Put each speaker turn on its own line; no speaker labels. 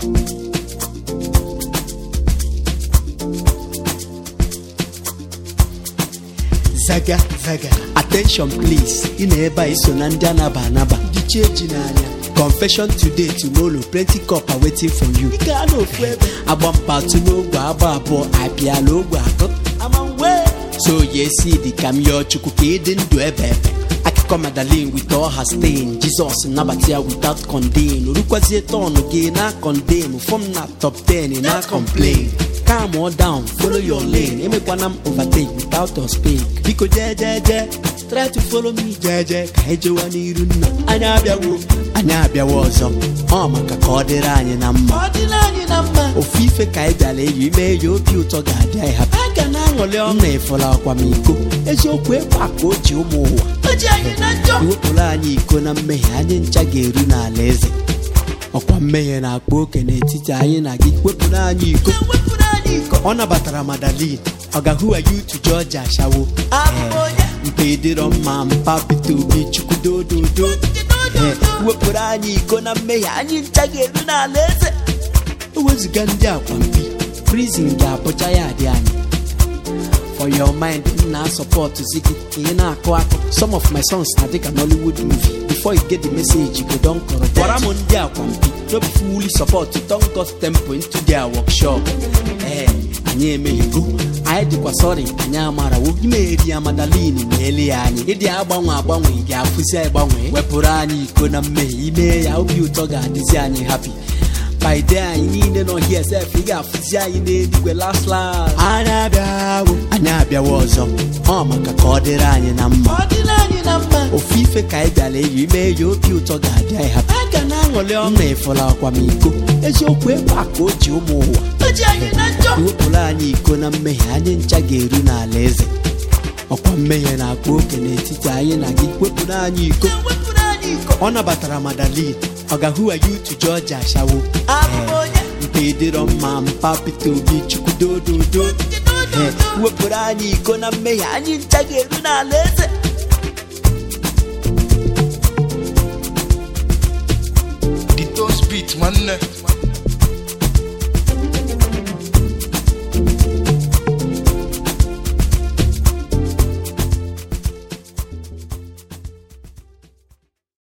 zaga zaga attention please ị na ebe a iso na ndị anaba anaba ndị chi eji n'anya confession today tomorrow plenty cup are waiting for you ị ga n'ofu ebe agba mpatu n'ogbe agba abụọ abịala ogbe atọ ama nwe so ya esi dị ka m yọọ chukwu ka ịdị ndụ ebe ebe akụkọ madalin with all her stain jizọs nabata ya without condemn orukwazie tọnụ gị na condemn fọm na top 10 na complain calm or down follow your lane emekwana m overtake without us speak biko jejeje try to follow me jeje ka anyị jewa n'iru nna anyị abịawo anyị abịawo ọzọ ọ maka ka ọ dịrị anyị na mma
ọ dịla anyị na mma
ofu ife ka anyị bịara eyi ime ya obi ụtọ ga-adị anyị hapụ
a ga na-aṅụrị ọṅụ
nna efola akwamiko eziokwu ebe a ka o ji ụmụ ụwa
o ji anyị na njọ
iwepụrụ anyị iko na mmehie anyị ncha ga-eru n'ala eze ọkwa mmehie na-akpa oke n'etiti anyị na gị wepụrụ anyị iko
ewepụrụ anyị iko
ọ nabatara madalin ọ ga-ahụwa ya utu jọji ashawo
abụ onye
mpe dịrọ mma mpa pete obi chukwu dododo Ee, wepụrụ anyị iko na mmehie anyị ncha ga-eru n'ala eze ewezụga ndị akwampi prizin ga-abụcha ya adị anyị for your mind m na-asọpọtụ zi gị ka ị na-akụ akụ some of my songs na dịka nollywood movie before you get the message go don kọrọ gwara m ndị akwampi no be fully support don got tempo into their workshop ee anyị emeghego anyị dịkwa sọrị anyị amarawo imeri ya madalin ma ele ya anyị ịdị agbanwe agbanwe ị ga-afụzi agbanwe wepụrụ anyị iko na mmehie ime ya obi ụtọ ga-adịzi anyị happy by day anyị niile nọ here sef ị ga-afụzi anyị n'eluigwe last last anyị abịawo anyị abịawo ọzọ ọ maka ka ọ dịrị anyị na mma
ọ dịla anyị na mma
ofu ife ka anyị bịara eyi ime ya obi ụtọ ga-adị anyị hapụ
a ga na-aṅụrị ọṅụ
nna efola akwamiko eziokwu ebe a ka o ji ụmụ ụwa
o ji anyị na njọ
iwepụrụ anyị iko na mmehie anyị ncha ga-eru n'ala eze ọkwa mmehie na-akpa oke n'etiti anyị na gị wepụrụ anyị iko
ewepụrụ anyị iko
ọ nabatara madalin ọ ga-ahụwa ya utu jọji ashawo
abụ onye
mpe dịrọ mma mpa pete obi chukwu dododo Ee, wepụrụ anyị iko na mmehie anyị ncha ga-eru n'ala eze
The toast beat nwanne